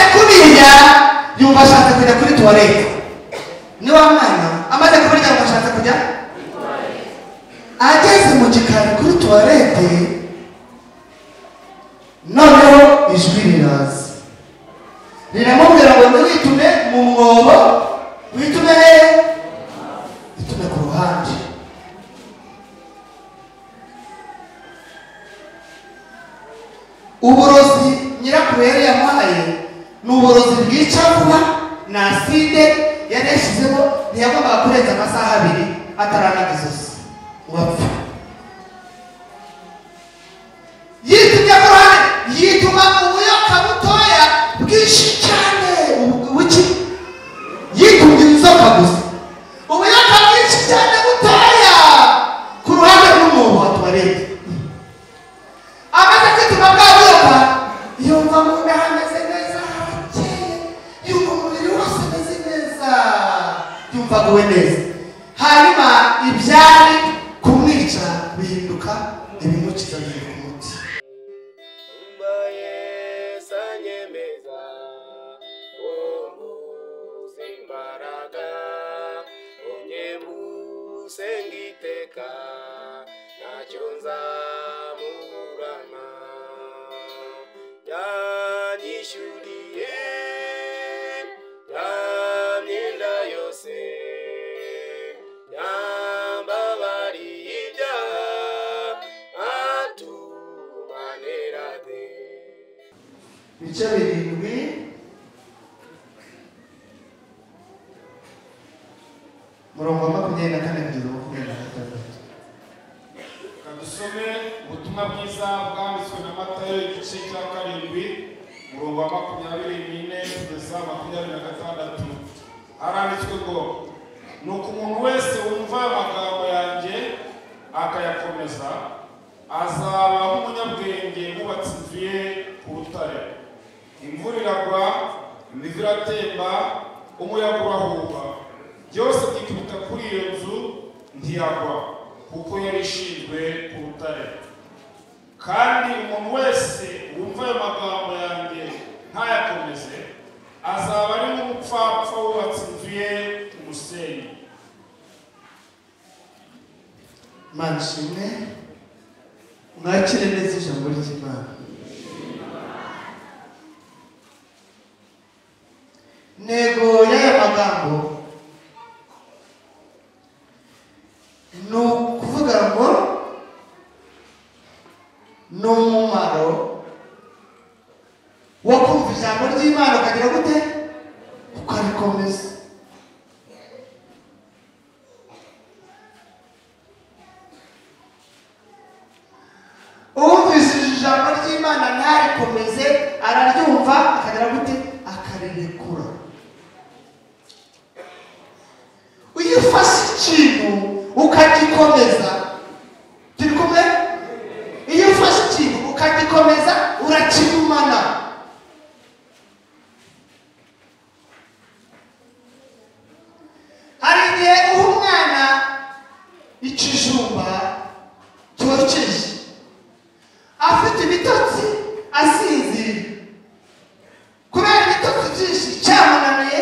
burya yumva ashaka kujya kuri tuwarete ni wa mwana amaze kuburya yumva ashaka kujya ageze mu gikari kuri tuwarete noneho ijwi riraza riramubwira ngo ntiwitume mu mwobo witume hehe witume ku ruhande uburozi nyirakuru yari yamuhaye ni uburozi bwica vuba ni aside yari yashyizeho ntiyagombaga kurenza amasaha abiri ataranaga izosi ngo apfe yitumye ku ruhande yituma ubuyoka butoya bwinshi cyane ubu- buki yitumye inzoka gusa ubuyoka bwinshi cyane butoya ku ruhande rw'umwobo wa tuwarete amaze kwituma bwabyuka yumva mu nda hameze neza harakeye yumva umubiri wose umeze neza yumva aguwe neza hanyuma ibyari kumwica bihinduka ibimukiza bihinduka umuti sengiteka ntacyo nzamuburana yanyishyuriye ya myenda yose yambabariye ibyaha atumanerane ibice birindwi murongo wa makumyabiri na kane kugeza makumyabiri na gatandatu Reka dusome ubutumwa bwiza bwanditswe na matayo igice cya karindwi umurongo wa makumyabiri n'ine kugeza makumyabiri na gatandatu haranditswe ngo nuko umuntu wese wumva amagambo yanjye akayakomeza azaba nk'umunyabwenge wubatse inzu ye ku rutare imvura iragwa imivu iratemba umuyaga urahuha byose byikubita kuri iyo nzu ntiyagwa kuko yari ishinzwe ku rutare kandi umuntu wese wumva ayo magambo yanjye ntayakomeze azaba ari nk'umupfapfa wubatse inzu ye ku musenyi imana ishimwe mwakire neza ijambo ry'imana intego y'aya magambo ni ukuvuga ngo ni umumaro wo kumva ijambo ry'imana ukagira gute ukarikomeza uwumvishije ijambo ry'imana ntarikomeze araryumva akagira gute akarirekura iyo ufashe ikintu ukagikomeza turi kumwe iyo ufashe ikintu ukagikomeza urakigumana hari igihe uha umwana ikijumba cyokeje afite ibitotsi asinziriye kubera ibitotsi byinshi cyamunaniye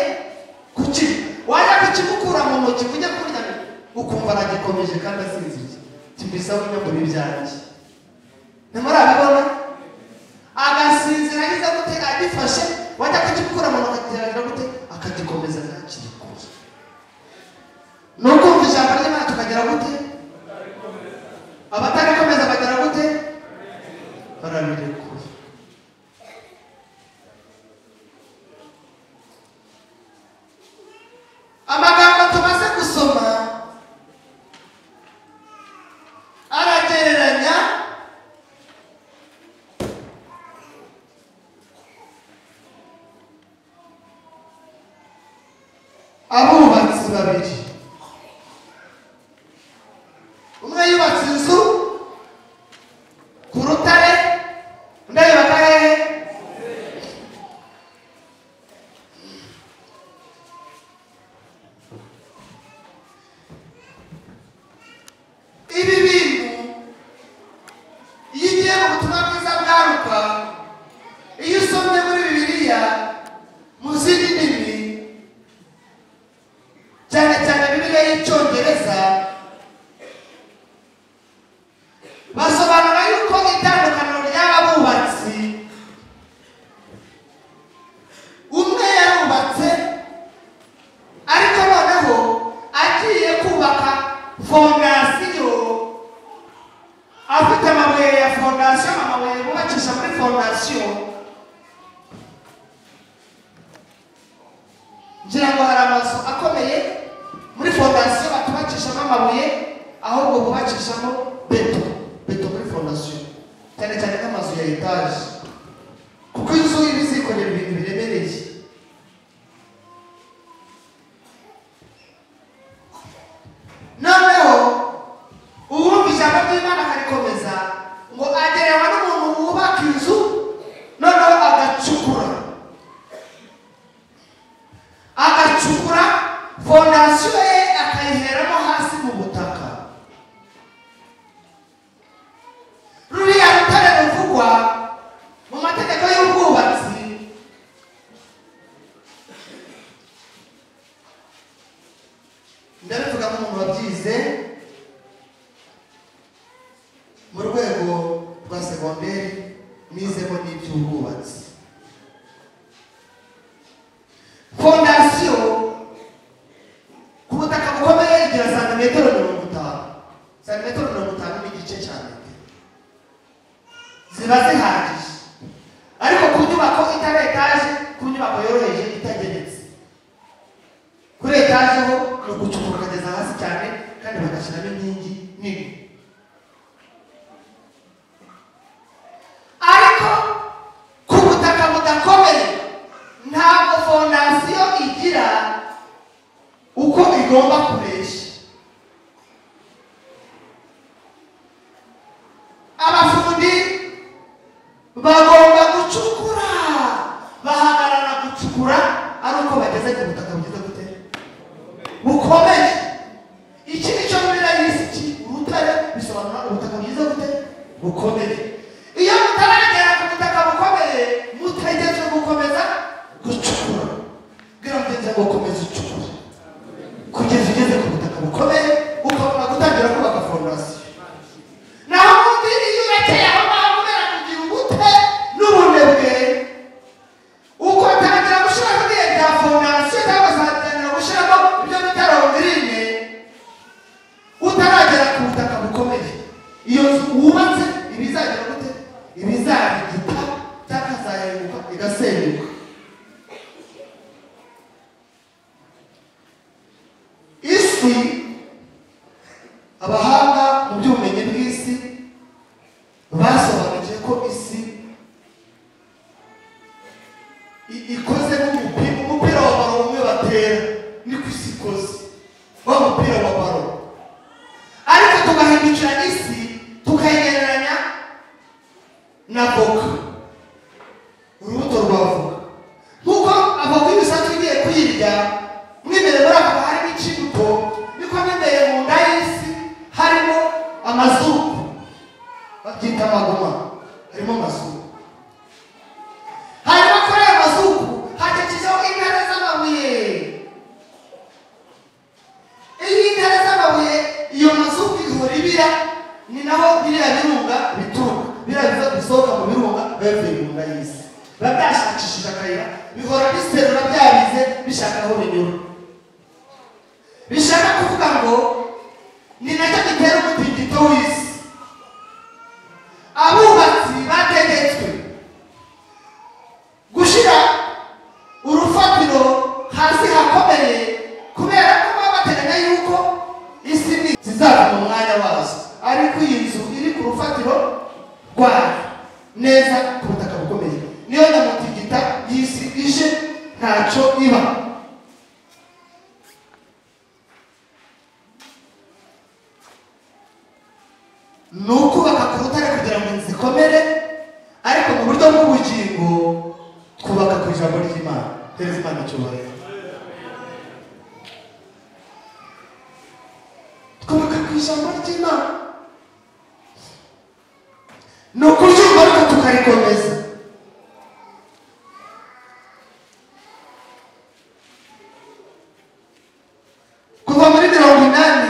kukirya wajya kukimukura mu ntoki kujya kurya ukumva aragikomeje kandi asinziriye kimbisaba no muri byanjye ntimurabibona agasinzira ageze gute agifashe wajya kukimukura mu ntoki akageragira gute akagikomeza ntakirikuye ni ukumva ijambo ry'imana tukagira gute abatarikomeza bagira gute barabirekura amagambo tumaze gusoma aragereranya abubatsi babiri umwe yubatse inzu ku rutare undi ayubaka hehe ibi bintu iyo ugiye mu butumwa bwiza bwa Luka iyo usomye muri bibiliya mu ngira ngo hari amazu akomeye muri fondasiyo batubakishamo amabuye ahubwo bubakishamo beto beto muri fondasiyo cyane cyane nk'amazu ya etaje kuko inzu iba izikorera ibintu biremereye noneho uwumva ijambo ry'imana akarikomeza ngo agerewe n'umuntu wubaka inzu noneho agacukura agacukura fondasiyo ye akayiheramo hasi mu butaka ruriya rutare ruvugwa mu mategeko y'ubwubatsi ndabivuga nk'umuntu wabyize mu rwego rwa segonderi nizemo n'iby'ubwubatsi fondasiyo ku butaka bukomeye igira santimetero mirongo itanu santimetero mirongo itanu ni igice cya metero ziba zihagije ariko ku nyubako itari etaje ku nyubako yoroheje itageretse kuri etaje ho ni ugucukura ukageza hasi cyane kandi bagashyiramo inkingi nini ariko ku butaka budakomeye ntabwo fondasiyo igira uko igomba kubeshya abafundi bagomba gucukura bahagarara gucukura ari uko bageze ku butaka bugeze gute bukomeye iki nicyo muri y'isi ki urutare bisobanura ubutaka bwiza gute bukomeye iyo mutaragera ku butaka bukomeye mutegereje gukomeza gucukura bwira mugenzi wawe komeza ucukure kugeza ugeze ku butaka bukomeye ukabona gutangira kubaka fondasiyo naho undi iyo urekeye aho ngaho ubera kugira ubute n'ubunebwe ugatangira gushyiramo ibihe bya fondasiyo cyangwa se ugatangira gushyiramo ibyo bita rondirine utaragera ku butaka bukomeye iyo nzu wubatse iba izagira gute iba izarigita cyangwa izaheruka igasenyuka isi abahanga mu by'ubumenyi bw'isi basobanukiwe ko isi i- ikoze nk'umupira umupira wa baro umwe batera niko isi ikoze wa mupira wa baro ariko tugahindukira isi tukayigereranya na voka urubuto rwa voka nk'uko avoka iyo usanzwe ugiye kuyirya mo imbere muri ako harimo ikibuto niko mo imbere mu nda y'isi harimo amazuku babyita amagoma harimo amazuku hanyuma kuri ayo mazuku hakekijeho intare z'amabuye iyo intare z'amabuye iyo mazuku ihora ibira ni naho biriya birunga bituruka biriya biza bisohoka mu birunga biba bivuye mu nda y'isi biba byashakishije akayira bihora biserura byabize bishaka aho binyura bishaka kuvuga ngo ni nacyo gitera umutingito w'isi abubatsi bategetswe gushyira urufatiro hasi hakomeye kubera ko baba bateganya yuko isi ni zizava mu mwanya wazo ariko iyi nzu iri ku rufatiro rwayo neza ku butaka bukomeye niyo nyamutigita y'isi ije ntacyo iba ni ukubaka ku rutare kugira ngo inzu ikomere ariko mu buryo bw'ubugingo twubaka ku ijambo ry'imana hereza imana icyubahiro twubaka ku ijambo ry'imana ni ukuryumva ariko tukarikomeza kuva muri mirongo inani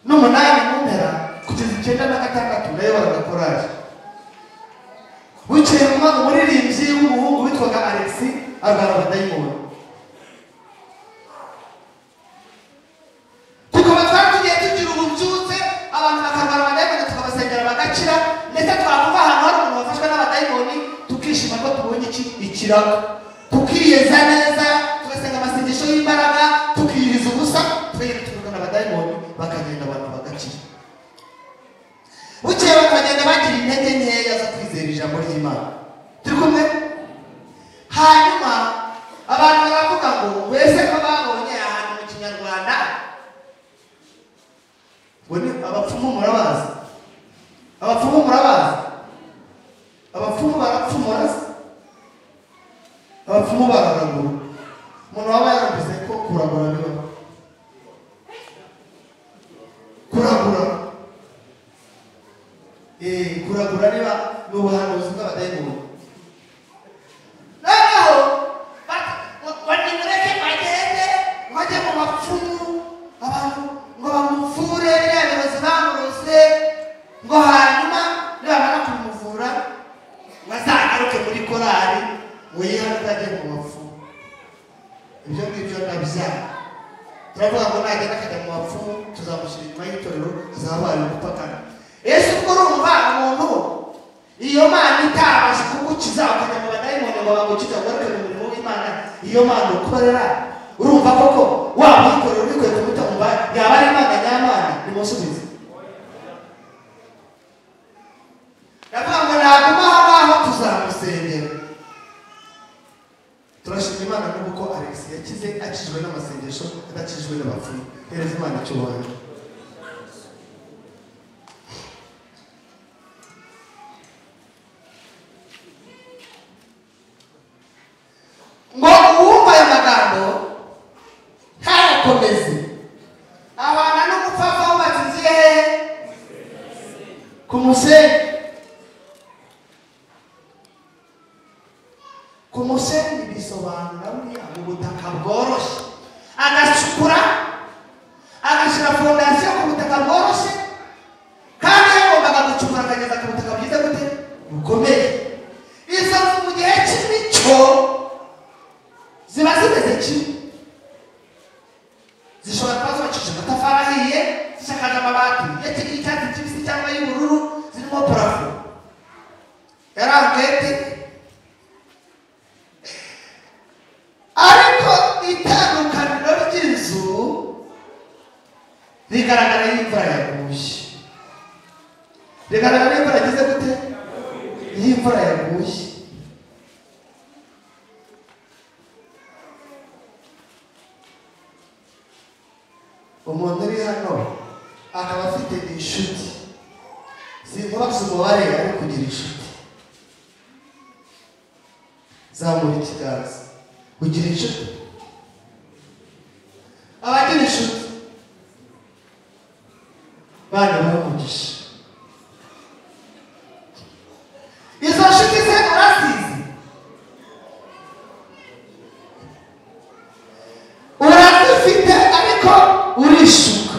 n'umunani mu mpera kugeza icyenda na gatandatu nayo baragakoraje bukeye mu mwaka umuririmbyi w'umuhungu witwaga alexi arwara abadayimoni tukaba twari tugiye tugira ububyutse abantu bakarwara abadayimoni tukabasengera bagakira ndetse twakumva ahantu hari umuntu wafashwe n'abadayimoni tukishima ko tubonye iki ikirago tukiyeza neza y'imbaraga tukiyiriza ubusa twirirwa na badayimoni bakagenda abantu bagakira bukeye bakagenda bagira intege nkeya zo kwizera ijambo ry'imana turi kumwe hanyuma abantu baravuga ngo mbese ko babonye ahantu mu kinyarwanda ngo ni abapfumu murabazi abapfumu murabazi abapfumu barapfumura se abapfumu bararagura umuntu waba yaravuze ko kuragura bibaho kuragura eh kuragura niba ni ubuhanuzi bw'abadayimoni noneho banimureke bagende bajye mu bapfumu abantu ngo bamuvure biriya birozi bamurose ngo hanyuma nibamara kumuvura bazagaruke muri korari ngo yihane ajye mu bapfumu ibyo ngibyo ndabyanga turavuga ngo nagenda akajya mu bapfumu tuzamushyira inyuma y'itorero tuzabaye umupakana yesu ubwo urumva umuntu iyo mana itabasha kugukiza ukajya mu badayimoni ngo bagukize ugaruke mu murimo w'imana iyo mana ukorera urumva koko waba uyikorera ubikwiye kumutumva yaba ari imana nyamana nimusubize ndavuga ngo naguma aho ngaho tuzamusengera turashima imana n'uko alex yakize akijwe n'amasengesho adakijwe n'abapfumu hereza imana icyubahiro ngo uwumva ayo magambo ntayakomeze abana no gupfapfa wubakiziye hehe ku musenyi ku musenyi bisobanura buriya mu butaka bworoshye agacukura agashyira fondasiyo ku butaka bworoshye kandi yagombaga gucukura akageza ku butaka bwiza gute bukomeye izo nzu mu gihe cy'imico ziba zimeze kimwe zishobora kuba zubakishije amatafari ahiye zisakaje amabati yakiriye icyatsi kibisi cyangwa y'ubururu zirimo parafo yari arugeti ariko itandukaniro ry'inzu rigaragara y'imvura yaguye rigaragara y'imvura yagize gute y'imvura yaguye umuntu uri hano akaba afite inshuti sinkubase umubare ari kugira inshuti zamura ikiganza ugira inshuti abagira inshuti bana bamugisha izo nshuti ze urasize urazifite ariko urishuka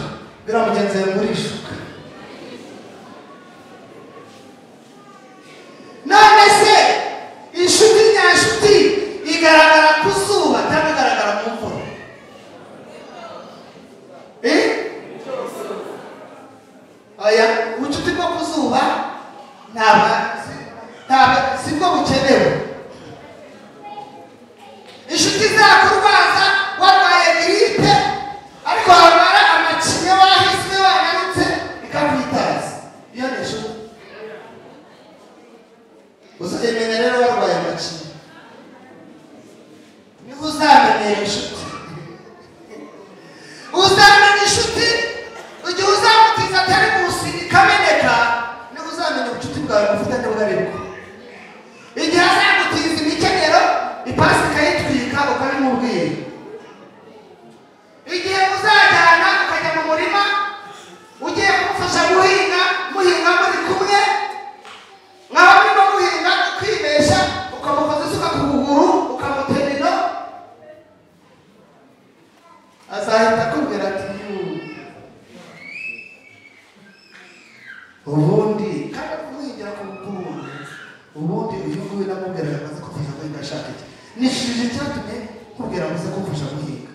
biriya mugenzi wawe murishuka none se inshuti nyashuti igaragara ku zuba cyangwa igaragara mu mvura Eh? oya ubucuti bwo ku zuba ntabwo ntabwo si bwo bukenewe inshuti zakurwaza warwaye giripe ariko wamara amacinya wahiswe wananutse ikakwitaza iyo ni inshuti uzamenye rero warwaye amacinya niho uzamenyera inshuti uzamenya inshuti igihe uzamutiza atari munsi ikameneka niho uzamenya ubucuti bwawe bufitanye ubwaribwo igihe azagutiza imikenyero ipasi ikayitwika ukabimubwira igihe uzajyana ukajya mu murima ugiye kumufasha guhinga muhinga muri kumwe mwaba murimo guhinga ukibeshya ukamukoza isuka ku kuguru ukamutera ino azahita akubwira ati "Yuu, ubundi kandi kumuhingira ku kuguru ubundi uyu nguyu namubwiraga amaze kumfasha guhinga ashaka iki nishije icyatumye nkubwira amaze kumfasha guhinga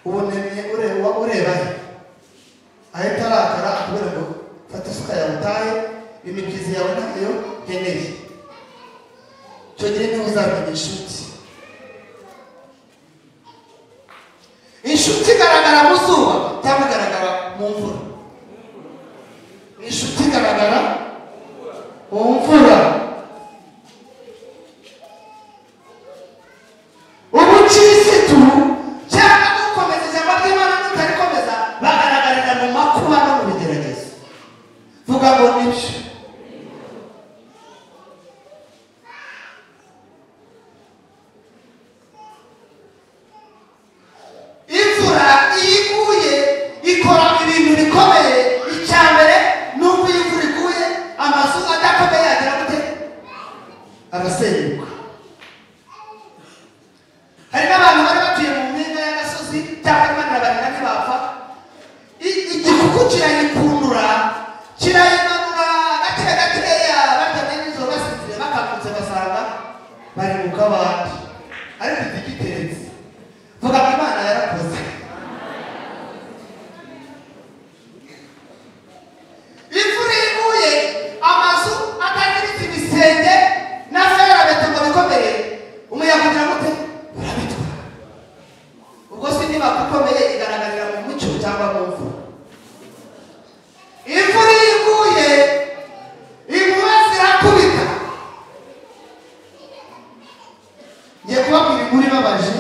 ubunebye ureba ureba he ahita arakara akubwira ngo fata isuka yawe utahe imibyizi yawe ntayo nkeneye icyo gihe niwe uzamenya inshuti bari mu kabande ariko igiteretse vuga ngo imana yarakoze imvura iguye amazu atagira ibiti ibisenge na ferabeto ngo bikomere umuyaga ugira gute urabitwara ubwo si inyubako ikomeye igaragarira mu mucyo cyangwa mu mvura imvura iyo iguye inkuba zirakubita ngiye kubabwira inkuru ibabaje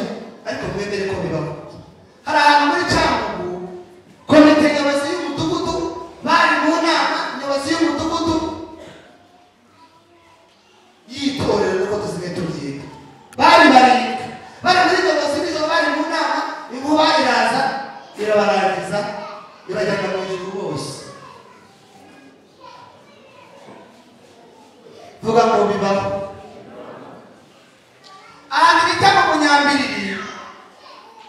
ariko mwemere ko bibaho hari ahantu muri cyangugu komite nyobozi y'umudugudu bari mu nama nyobozi y'umudugudu y'itorero niko tusigaye tubyita bari barindwi bari muri nyobozi nijoro bari mu nama inkuba iraza irabarangiza irajyana mu ijuru bose vuga ngo bibaho ahantu bita mu munyambiriri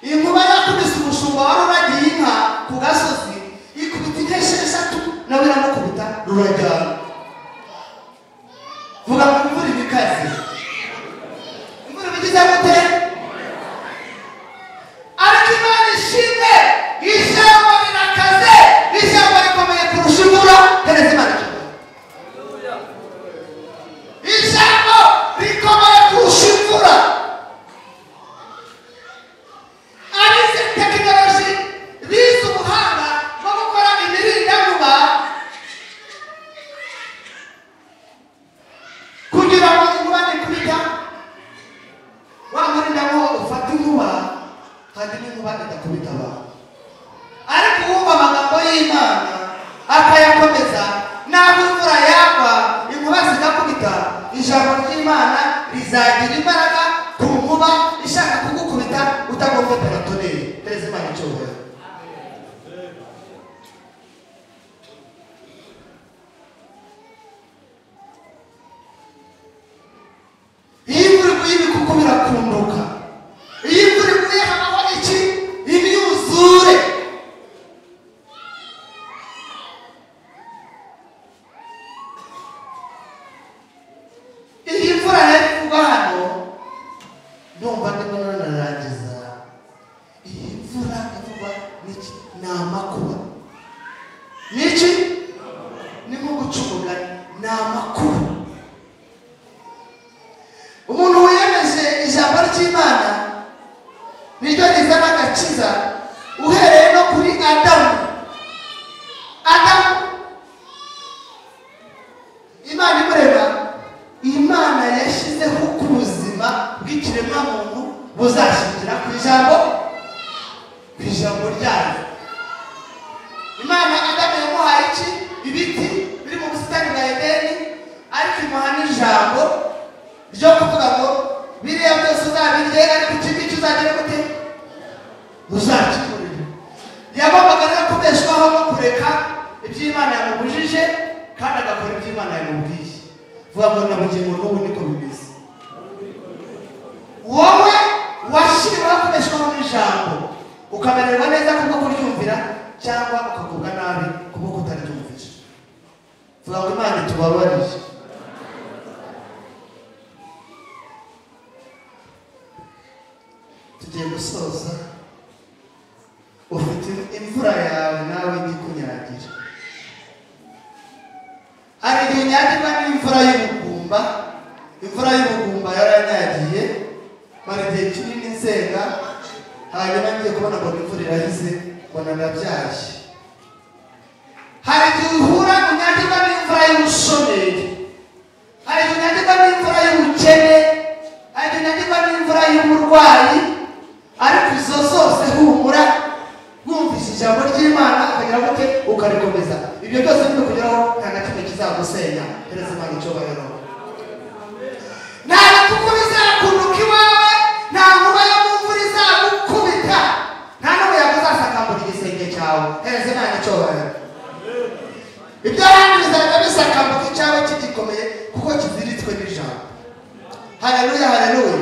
inkuba yakubise umushumba wari uragiye inka ku gasozi ikubita inka esheshatu nawe iramukubita rurajyana vuga ngo imvura iba ikaze imvura iba igize gute ariko imana ishimwe ijambo rirakaze ijambo rikomeye kurusha imvura keretse imana ikivuga ijambo rikomeye kurusha imvura abize tekinoloji bize ubuhanga bwo gukora imirindankuba kugira ngo inkuba nikubita wa murindankuba ufata inkuba hanyuma inkuba idakubita abantu ariko uwumva amagambo y'imana akayakomeza ntabwo imvura yagwa inkuba zigakubita ijambo ry'imana rizagira imbaraga ku nkuba ishaka kugukubita utagombye peratoneri perezida imana icyubahiro iyo imvura iguye ibikuku birakunduka iyo imvura iguye habaho iki imyuzure iyi mvura rero kugwa hano ndumva ndimo nanarangiza iyi mvura ivugwa n'iki ni amakuba ni iki ni nko guca umugani ni amakuba umuntu wiyemeje ijambo ry'imana niryo rizana agakiza uhereye no kuri adamu adamu imana imureba imana yashyizeho ko ubuzima bw'ikiremwamuntu buzashingira ku ijambo ku ijambo ryayo imana adamu yamuhaye iki ibiti biri mu busitani bwa edeni ariko imuha n'ijambo ryo kuvuga ngo biriya byose uzabirye ariko iki ngiki uzagira gute uzakikurira yagombaga rero kubeshwaho no kureka iby'imana yamubujije kandi agakora iby'imana yamubwiye vuga ngo na bugingo n'ubu niko bimeze wowe washyiriweho kubeshwaho n'ijambo ukamererwa neza kubwo kuryumvira cyangwa ukagubwa nabi kubwo kutaryumvira vuga ngo imana itubabarire tugiye gusoza ufite imvura yawe nawe ntikunyagira hari igihe unyagirwa n'imvura y'ubugumba imvura y'ubugumba yaranyagiye mara igihe kinini nsenga hanyuma ngiye kubona ngo imvura irahize mbona ndabyaye hari igihe uhura unyagirwa n'imvura y'ubushomeri hari igihe unyagirwa n'imvura y'ubukene hari igihe unyagirwa n'imvura y'uburwayi ariko izo zose humura wumvise ijambo ry'imana ukagira gute ukarikomeza ibyo byose biri kugeraho nta na kimwe kizagusenya perezida imana icyubahiro nta kuko bizakunuka iwawe nta nkuba yo mu mvura izagukubita nta n'umuyaga uzasakambura igisenge cyawe perezida imana icyubahiro ibyo ahandi bizajya bisakambura icyawe kigikomeye kuko kiziritswe n'ijambo haleluya haleluya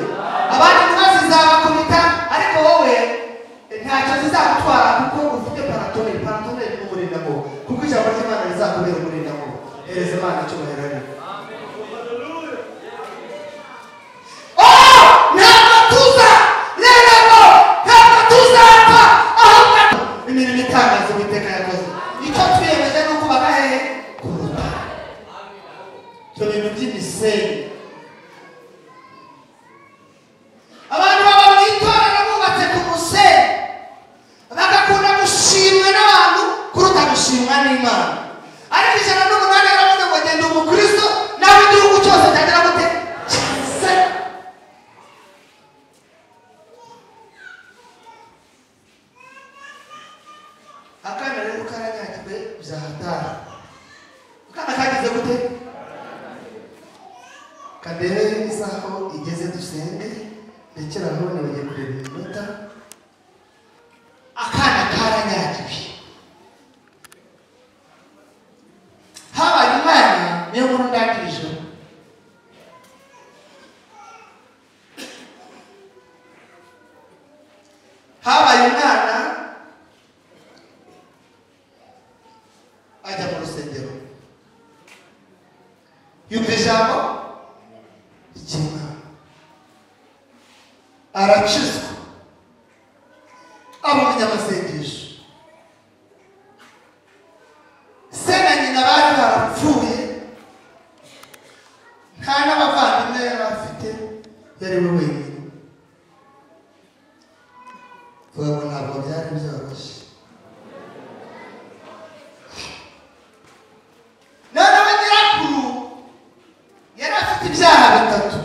abandi nkuba zizabakubita ariko wowe ntacyo zizagutwara kuko ufite paratoneri paratoneri ni umurindankuba kuko ijambo ry'imana rizakubera umurindankuba hereza imana icyubahiro ariko byahatara akana kagize gute kadereye isaha igeze dusenge ndekera none bagiye kureba iminota akana karanyagiwe habaye umwanya niyo nkuru ndangirijeho habaye umwana ajya mu rusengero yumva ijambo ry'imana arakizwa aba umunyamasengesho se na nyina bari barapfuye nta n'abavandimwe yari afite yari we wenyine ubwo ntabwo byari byoroshye noneho nyirakuru yari afite ibyaha bitatu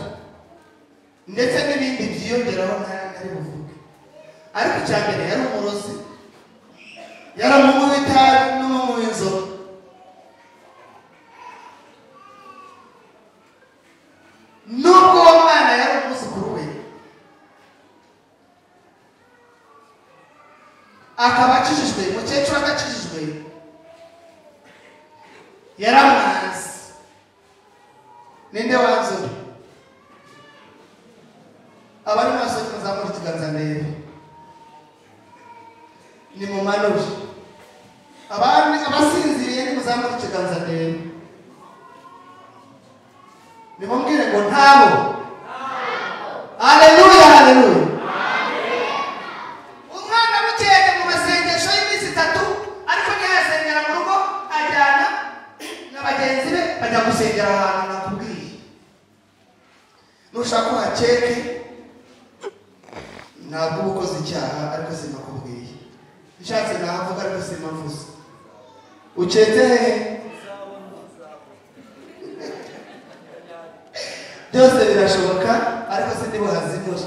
ndetse n'ibindi byiyongeraho ntari buvuge ariko icya mbere yari umurozi yari umunywi w'itabi n'umunywi w'inzoga nubwo uwo mwana yari umwuzukuru we akaba akijijwe umukecuru adakijijwe yaramuhanze ninde wanzura abari maso muzamura ikiganza ndebe ni mu manure abandi abasinziriye nimuzamura ikiganza ndebe nimubwire ngo ntabo aleluya aleluya umwana bukeye mu masengesho y'iminsi itatu ariko ntiyasengera mu rugo ajyana na bagenzi be bajya gusengera ahantu nakubwiye nushaka uhakeke ntabwo uba ukoze icyaha ariko sinakubwiye nshatse nahavuga ariko sinavuze uketse hehe byose birashoboka ariko sindi buhazimure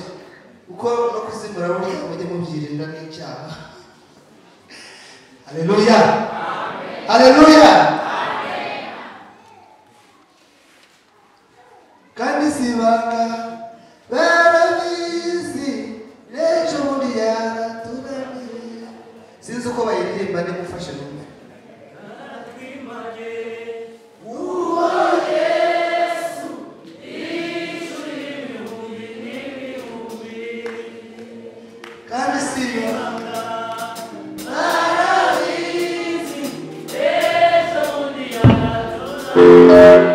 kuko no kuzimura burya mujye mubyirinda n'icyaha haleluya haleluya kandi si ibanga barabizi n'ejo bundi yaratunaniye sinzi uko bayiririmba nimufashe numve kandi si ibanga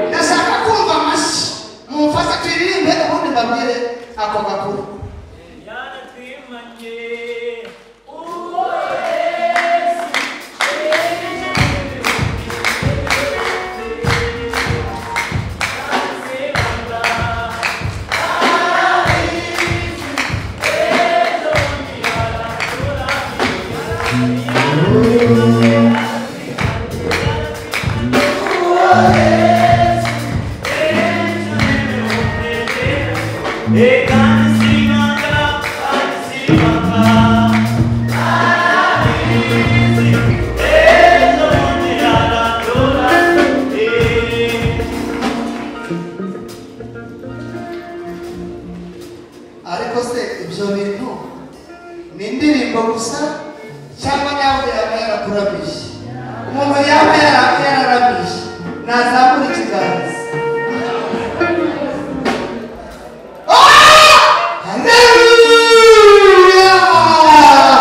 ndashaka kumva amashyi mumfashe turirimbe ubundi mbabwire ako gakuru ariko se ibyo bintu ni indirimbo gusa cyangwa nawe yaba yarakurabije umuntu yaba yara- yararabije nazamura ikiganza Ah! Hallelujah!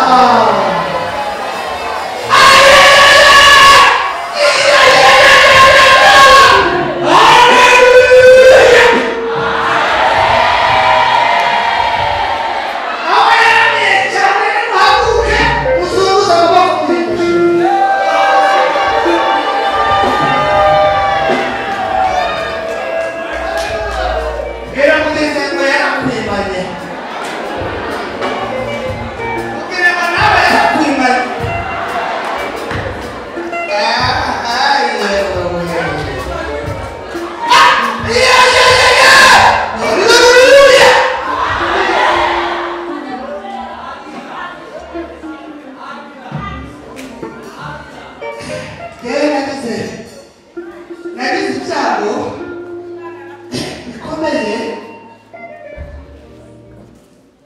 Hallelujah! Hallelujah! Aho yaramiye cyane ntuhaguke uzunguza amaboko ku ijosi.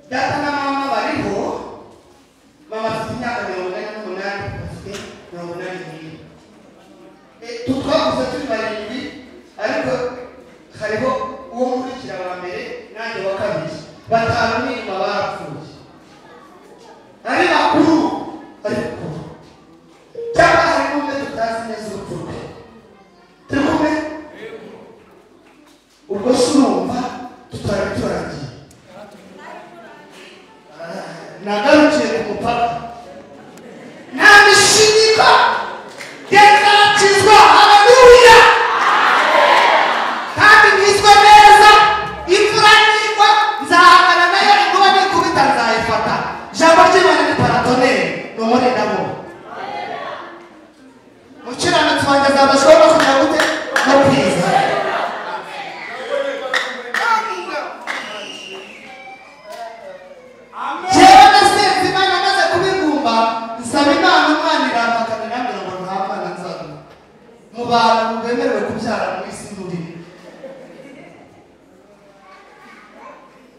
data na mama bariho mama afite imyaka mirongo ine n'umunani afite mirongo inani n'ibiri Eh, tu twavuze turi barindwi ariko hariho uwo nkurikira wa mbere nanjye wa kabiri batanu n'inyuma barapfuye ari bakuru ari bakuru cyangwa harimo umwe tutazi neza urupfu rwe turi kumwe ubwo se urumva tutari turangiye Ah, nagarukiye ku mupaka nta mishinyika yakaratizwa haleluya kandi niswe neza imvura nigwa nzahangana nayo inkuba nikubita nzayifata ijambo ry'imana ni paratoneri ni umurinda mubi mukiranutsi wanjye azabashaho no kugira gute no kwiza jewe nasenze imana maze kubigumba nsaba imana umwana irantakanira ngira ngo ntamwana nzana mu bantu bemerewe kubyara mu isi muri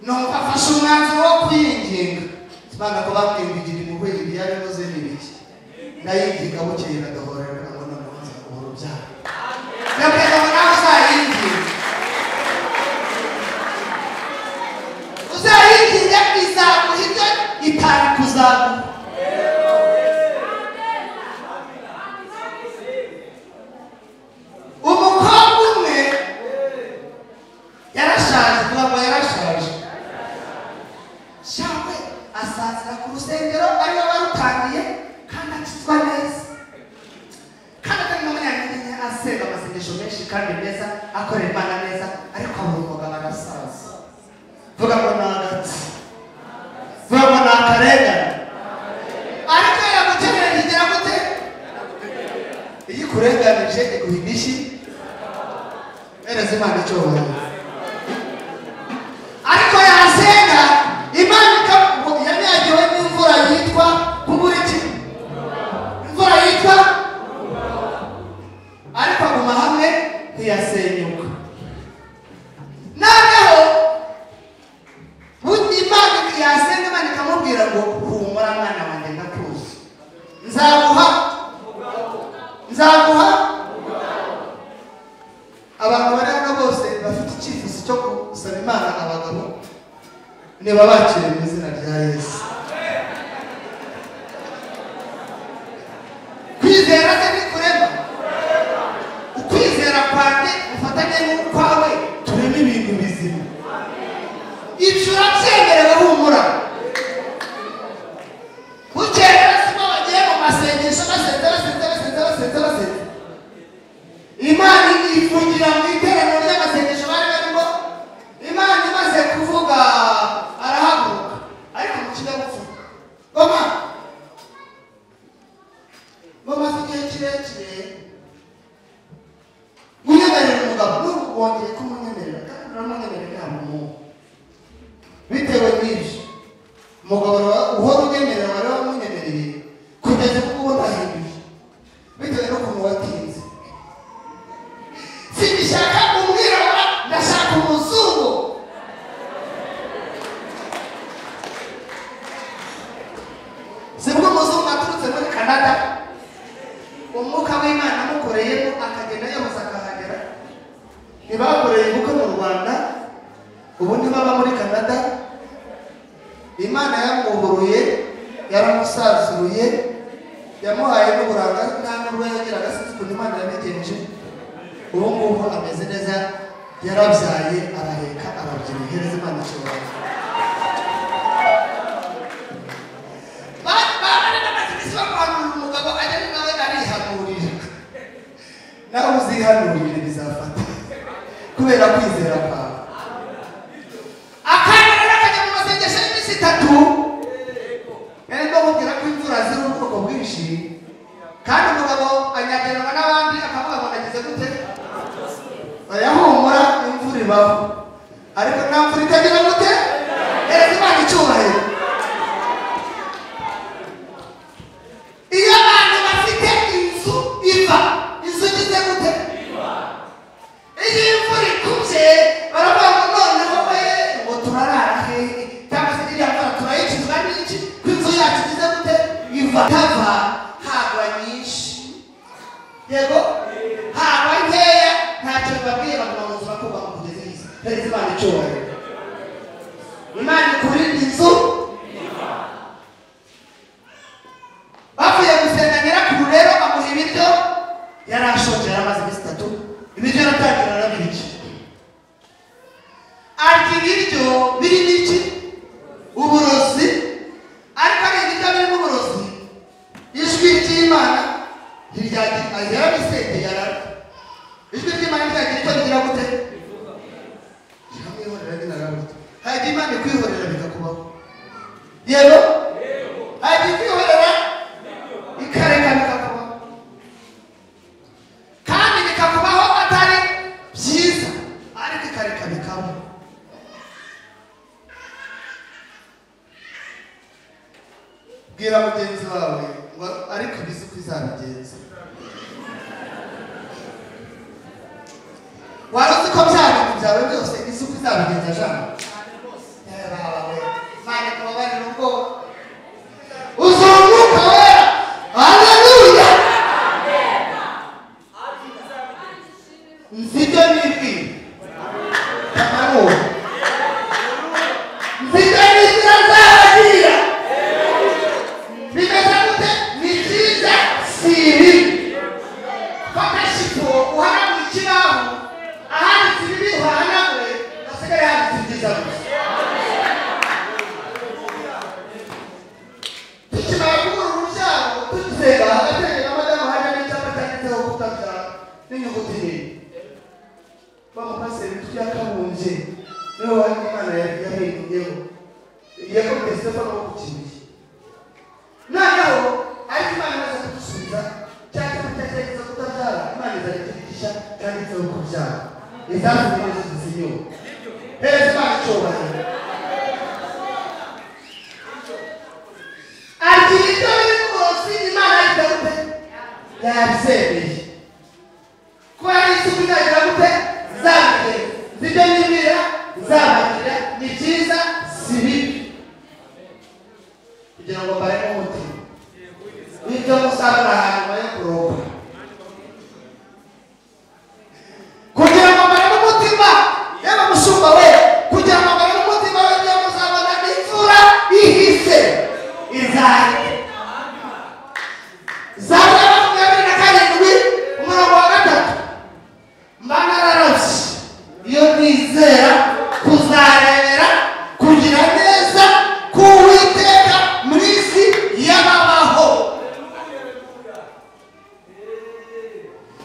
numva afashe umwanzuro wo kwiyinginga imana ko bakwingigira impuhwe ibyari bivuze n'ibiki ndayinginga bukeye ndagahora ngo noneho nza kubura ubyara ndabwira ngo nawe uzayinginge uzayigira izaguha ibyo itari kuzaguha umukobwa umwe yarashaje kugira ngo yarashaje shangwe asazira ku rusengero ariwe warutangiye kandi akizwa neza kandi atari n'umunyantege asenga amasengesho menshi kandi meza akorera imana neza ariko abura umugabo arasaza vuga ngo ni agatsi vuga ngo ni akarengane ariko yagukenera kigera gute iyo ikurenganije iguha indishyi mereza imana icyo wabona ariko yasenga imana ikavuga yanyagiwe n'imvura yitwa kubura iki imvura yitwa ariko aguma hamwe ntiyasenyuka noneho buti imana yasenga imana ikamubwira ngo humura mwana wanjye ndakuzi nzaguha nzaguha abantu bari hano bose bafite icyifuzo cyo gusaba imana abagabo niba bakiriye mu izina rya yesu kwizera se ni kurema ukwizera kwanjye ufatanye n'ukwawe turema ibintu bizima ibyo urabyemerewe humura bukeye basimo bagiye mu masengesho basenze basenze basenze basenze basenze imana ifungira mu iteraniro ry'amasengesho bari barimo imana imaze kuvuga arahaguruka ariko mu kinyabupfura goma bamaze igihe kirekire munyemerera umugabo n'ubu wongeye kumwemerera kandi uramwemerera inama umuhungu bitewe n'ibyo umugabo wa- uhora unyemerera wari wamunyemereye kugeza ubwo ubona ahinduye bitewe n'ukuntu watinze singishaka umwirabura ndashaka umuzungu sibwo umuzungu aturutse muri canada umwuka w'imana amukoreyemo akagenda yose akahagera ntibakoreye ubukwe mu rwanda ubu ntibaba muri canada imana yamuhuruye yaramusazuye yamuhaye n'uburanga nta n'urwo yagiraga sinzi ukuntu imana yabigenje ubu ngubu ameze neza yarabyaye araheka arabyibuha ihereza imana ikibanza umugabo ajya ari nawe arihanurira nawe uzihanurire bizafata kubera kwizera kwawe akana rero kajya mu masengesho y'iminsi itatu yari ndamubwira ko imvura ziri ubwoko bwinshi kandi umugabo anyagiranwa n'abandi akavuga ngo nagize gute barayahumura imvura ibaho ariko nta mvura itagira gute erega imana icyubahiro iyo abantu bafite inzu iva inzu igize gute biva hava hagwa nyinshi yego hagwa nkeya ntacyo bibabwiye baguma mu buzima kubaka kugeza izi perezida imana icyubahiro imana ikurinda inzu bavuye gusenga nyirakuru rero amuha ibiryo yari ashonje yari amaze iminsi itatu ibiryo yaratangira arabirya arya ibiryo birimo iki uburozi ariko ari ibiryo birimo uburozi ijwi ry'imana ntiryagira ahera bisende yarara ijwi ry'imana ntiryagira icyo rigira gute rikamwihorera binarabuze hajya imana ikwihorera bikakubaho yego hajya ikwihorera ikareka bikakubaho kandi bikakubaho atari byiza ariko ikareka bikabaho bwira mugenzi wawe ngo ariko ibizi uko izabigenza wari uzi ko bya bintu byawe byose izi uko izabigenza jana Mane kubabari n'ubwo uzunguka wera haleluya nzi ibyo nibwira kamanuwe nzi ibyo nibwira nzabagira bimeze gute ni byiza si ibibi ko kenshi ko uhanagura ikibaho ahanditse ibibi uhanaguye hasigaye handitse ibyiza gusa tukimara kubura urubyaro tugisega agatenge na madamu hajya n'icyapa cyanditseho gutaka n'inyuguti nini bamupaseri tuyakabumbye niwe wari imana yari yahinduyeho yakomeye stefano wo kukibuye noneho ariko imana imaze kudusubiza cya cyapa cyagerageza kutabyara imana izajya itwigisha cyanditseho kubyara izazanye yesu senyoro heza imana icyubahiro arya ibiryo birimo uburozi imana yita gute yabyemeye kuba n'isuku izagira gute zabigenza ibyo nimira zabagira ni byiza si bibi kugira ngo mbaremo umutima n'ibyo musarura hanyuma yo kuroba kugira ngo mbaremo umutima yewe mushumba we kugira ngo mbaremo umutima we niyo muzabona n'imvura ihise izahita zaba makumyabiri na karindwi umurongo wa gatatu mba nararabye iyo nizera kuzarebera kugira neza k'uwiteka mu isi y'ababaho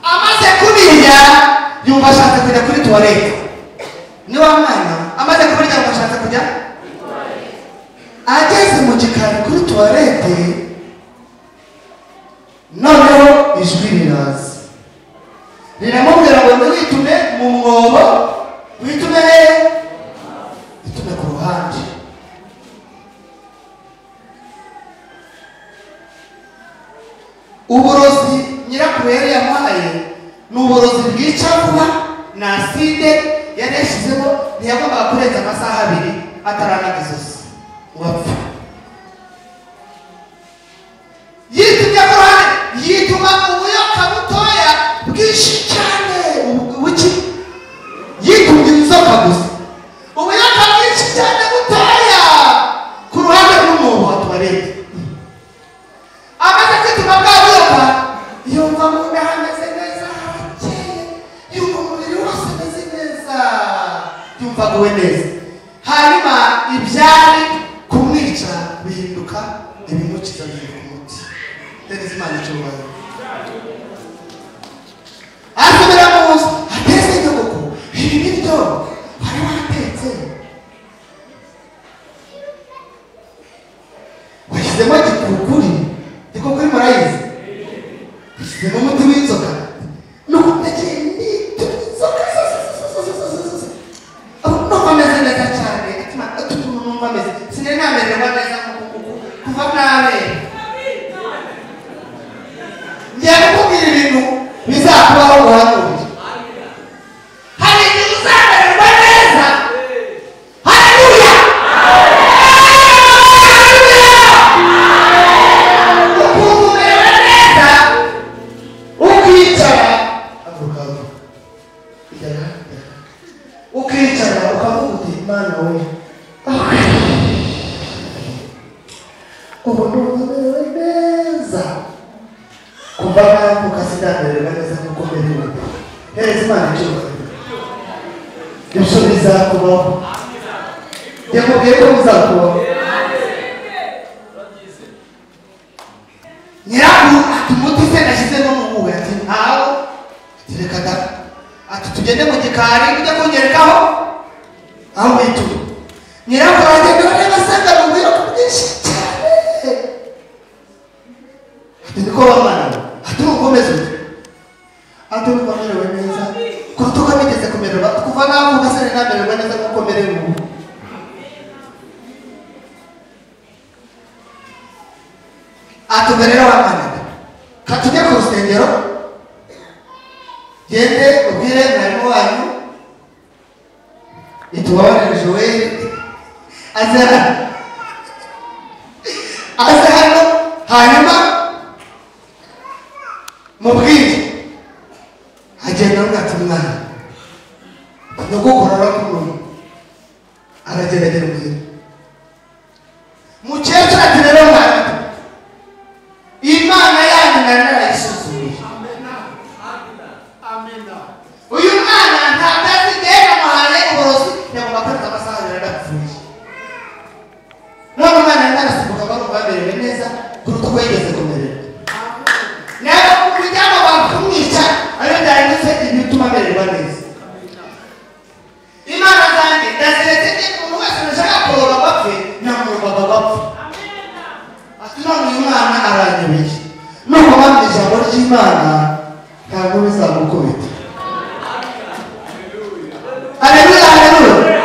amaze kubirya yumva ashatse kujya kuri tuwarete niwa mwana amaze kubirya yumva ashatse kujya ageze mu gikari kuri tuwarete noneho ijwi riraza riramubwira ngo ntiwitume mu mwobo witume hehe witume ku ruhande uburozi nyirakuru yari yamuhaye ni uburozi bwica vuba ni aside yari yashyizeho ntiyagombaga kurenza amasaha abiri ataranaga izosi ngo apfe yitumye ku ruhande yituma ubuyoka butoya bwinshi cyane ubu- buki yitumye inzoka gusa ubuyoka bwinshi cyane butoya ku ruhande rw'umwobo wa tuwarete amaze kwituma bwabuyoka yumva mu nda hameze neza harakeye yumva umubiri wose umeze neza yumva aguwe neza hanyuma ibyari kumwica bihinduka ibimukiza bihinduka umuti tereza imana icyubahiro asubira mu nzu ateze inyubako ibi biryo wari watetse washyizemo gikukuri gikukuri murayizi washyizemo umuti w'inzoka nuko ndagiye nituma inzoka numva ameze neza cyane atuma atuma numva ameze sinari namererwa neza nkuku kuva nabera ngiye kukubwira ibintu bizakubaho guhanurira hari igihe uzamererwa neza haleluya haleluya ubu ndumva merewe neza kuva nayo ku kazi ndamererwa neza nk'uko merewe hereza imana icyubahiro ibyo bizakubaho yakubwiye ko bizakubaho nyirabu ati umuti se nashyizemo mu muwe ati ntawo ati reka da ati tugende mu gikari ujya kunyerekaho aho wituma nyirabu aragenda areba asanga mu biro bwinshi cyane ati niko bamara ati ukomeze ute ati urumva merewe neza kuruta uko bigeze kumererwa kuva naho ugasane namererwa neza nk'uko merewe ubu atumerera wa manada katujye ku rusengero gende ubwire mwarimu wanyu itubabarire joel aze hano aze hano hanyuma mubwire agenda amwata umwana nyogokora k'umuntu arageragera ubwire mukecuru ati rero mwana imana yanyu nari narayisuzumiye uyu mwana nta kazi igihe namuhaye uburozi yagomba kwereka amasaha yari adapfuye none umwana yari narasimbuka barumva bamerewe neza kuruta uko yigeze kumererwa nawe kuryama bakumwica ariko byarindutse ibintu bituma amererwa neza imana zanjye ndaziretse niba umuntu wese nashaka kuroba bapfe namurobaga bapfa ati none uyu mwana aranyobeye nuko bamwe ijambo ry'imana ntabwo bizamukubita aleluya aleluya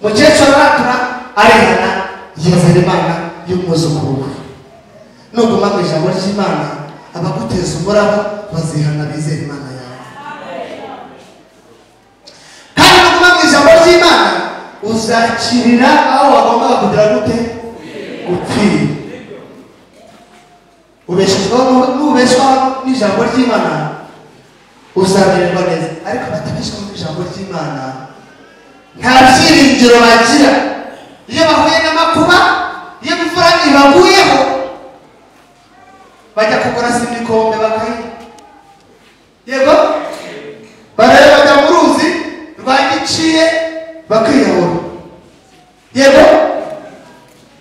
mukecuru aratura arehana yizera imana y'umwuzukuru we nuguma mu ijambo ry'imana abaguteza umuraba bazihana bizera imana yawe kandi nuguma mu ijambo ry'imana uzakirira aho wagombaga kugira gute gupfira ubeshejweho nubeshwaho n'ijambo ry'imana uzamererwa neza ariko batabeshwaho n'ijambo ry'imana nta byiringiro bagira iyo bahuye n'amakuba iyo imvura ibaguyeho bajya kugura simikombe bakayinywa yego barareba bajya mu ruzi rwa giciye bakiyahura yego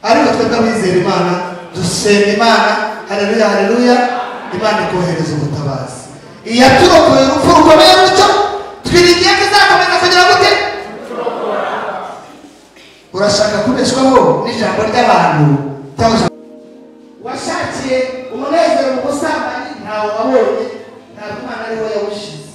ariko twebwe abizera imana dusenga imana hareruya hareruya imana ikohereza ubutabazi iyaturokoye urupfu rukomeye rutyo twiringiye ko izakomeza kugira gute urashaka kubeshwaho n'ijambo ry'abantu cyangwa ijambo washakiye umunezero mu busambanyi ntawe wabonye ntabwo imana ariho yawushize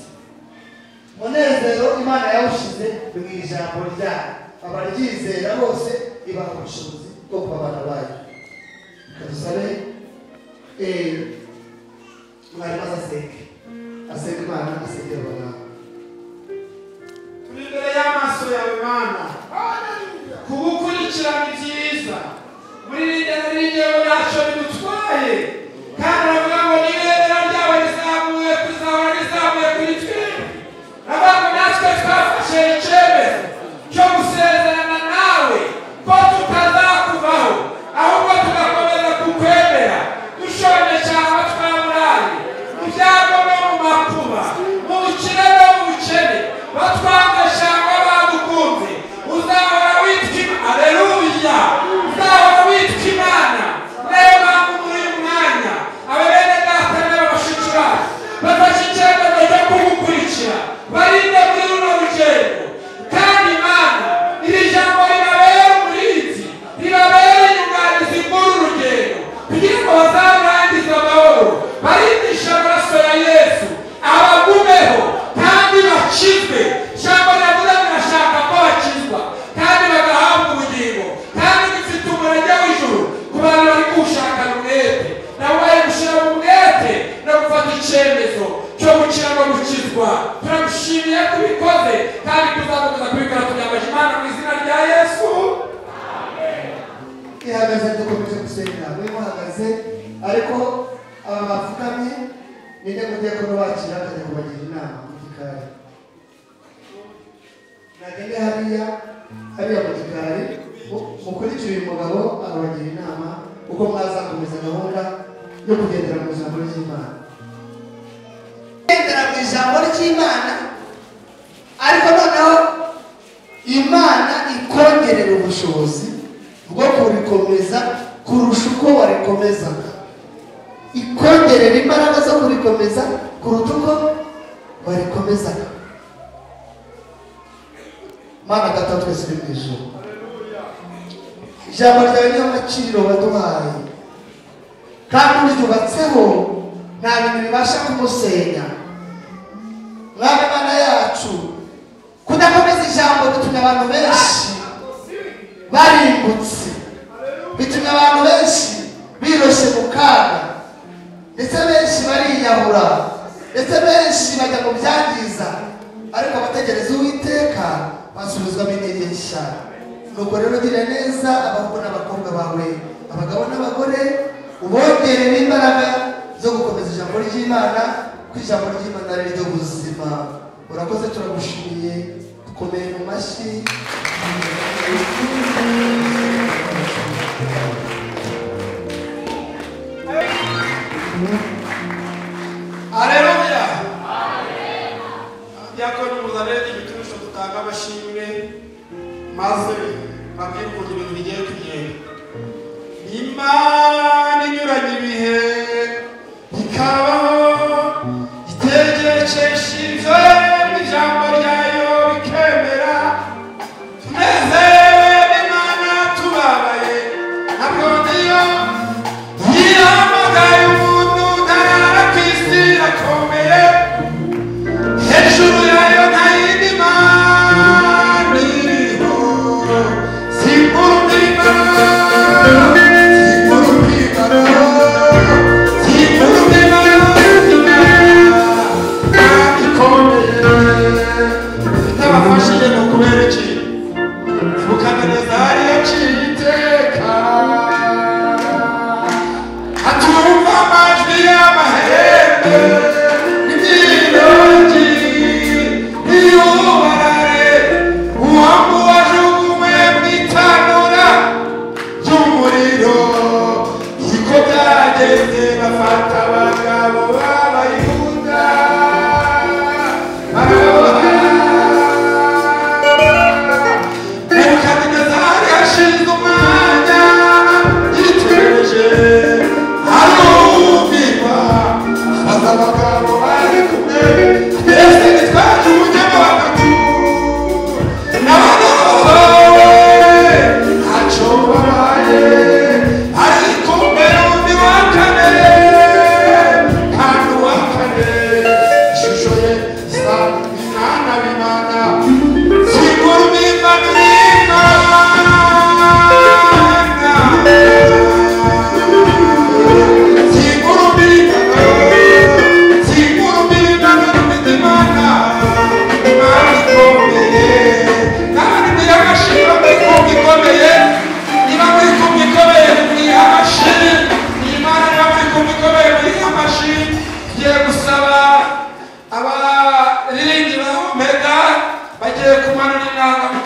umunezero imana yawushize ni mu ijambo ryayo abaryizera bose ibaha ubushobozi bwo kuba abana bayo kadusabe eh, mwarimu azaseke aseke imana asekera abaganga turi imbere y'amaso yawe mana kugukurikirana ibyiza muri rinde muri rinde ntacyo bigutwaye kandi baravuga ngo n'ibendera ryabo rizamuye kuzahora rizamuye kuri twebwe avuga ngo natwe twafashe icyemezo cyo gusezerana nawe ko tutazakuvaho ahubwo tugakomeza kukwemera dushonje cyangwa twaburaye mu byago no mu makuba mu bukire no mu bukene batwanga cyangwa badukunze uzahora witwa Im- aleluya uzahora witwa imana nayo mpamvu muri uyu mwanya aba bene data n'aba bashiki bacu bafashe icyemezo cyo kugukurikira barinde muri runo rugendo kandi imana iri jambo ribabera umurinzi ribabera inyunganizi muri uru rugendo kugira ngo bazarangize amahoro barindishe amaraso ya yesu abagumeho kandi bakizwe ijambo riravuga ngo irashaka ko bakizwa kandi bagahabwa ubugingo kandi gifite umurage w'ijuru ku bantu bari kuwushakana umwete nabo bari gushyiramo umwete no gufata icyemezo cyo gukira no gukizwa turagushimiye ko ubikoze kandi tuzakomeza kubikora tubyambaje imana mu izina rya yesu ihagaze dukomeje gusenga we muhagaze ariko aba bapfukamye ninde mudiyakono bakira akajya kubagira inama mu gikari nagende hariya hariya mu gikari mukurikire uyu mugabo arabagira inama uko mwazakomeza gahunda yo kugendera mu ijambo ry'imana kugendera mu ijambo ry'imana ariko noneho imana ikongerera ubushobozi bwo kurikomeza kurusha uko warikomezaga ikongerera imbaraga zo kurikomeza kuruta uko warikomezaga mana data twese uri mu ijoro ijambo ryawe niyo agaciro waduhaye kandi uryubatseho nta bintu bibasha kumusenya mwami mana yacu kudakomeza ijambo bitumye abantu benshi barimbutse bitumye abantu benshi biroshye mu kaga ndetse benshi bariyahura ndetse benshi bajya mu byangiza ariko abategereza uwiteka basubizwamo intege nshya nuko rero gira neza abahungu n'abakobwa bawe abagabo n'abagore ubongerere imbaraga zo gukomeza ijambo ry'imana ko ijambo ry'imana ari ryo buzima urakoze turagushimiye dukomeye mu mashyi Aleluya. Diakoni Muzareti ibiturusho dutanga amashimwe maze babwire ukuntu ibintu bigiye kugenda. Imana inyuranye ibihe ikabaho itegekeshize ijambo ryayo rikemera tunezerewe n'Imana tubabaye ntabwo niyo Yiyamagaye umuntu utarara ku isi irakomeye hejuru yayo nta yindi mana iriho simbura umwimaro simbura umwimaro simbura umwimaro kandi ikomeye itabafashije ni ukubera iki mukamereza hari yaciye iteka atumva amajwi y'amahembe n'ibyirongi n'iyubarare uwambuwe ajugunywe mu itanura ry'umuriro niko byageze bafata abagabo b'abayuda barabaha Nebukadinezari yashinze umwanya yitegereje arumvikwa abaza abagabo bari kumwe mbese nitwaje umunyama wa gatatu n'abagabo ntacyo babaye ariko mbere undi wa kane kandi uwa kane ishusho ye isa binana binana Abariringi ba Omega bagiye kumanura inanga mu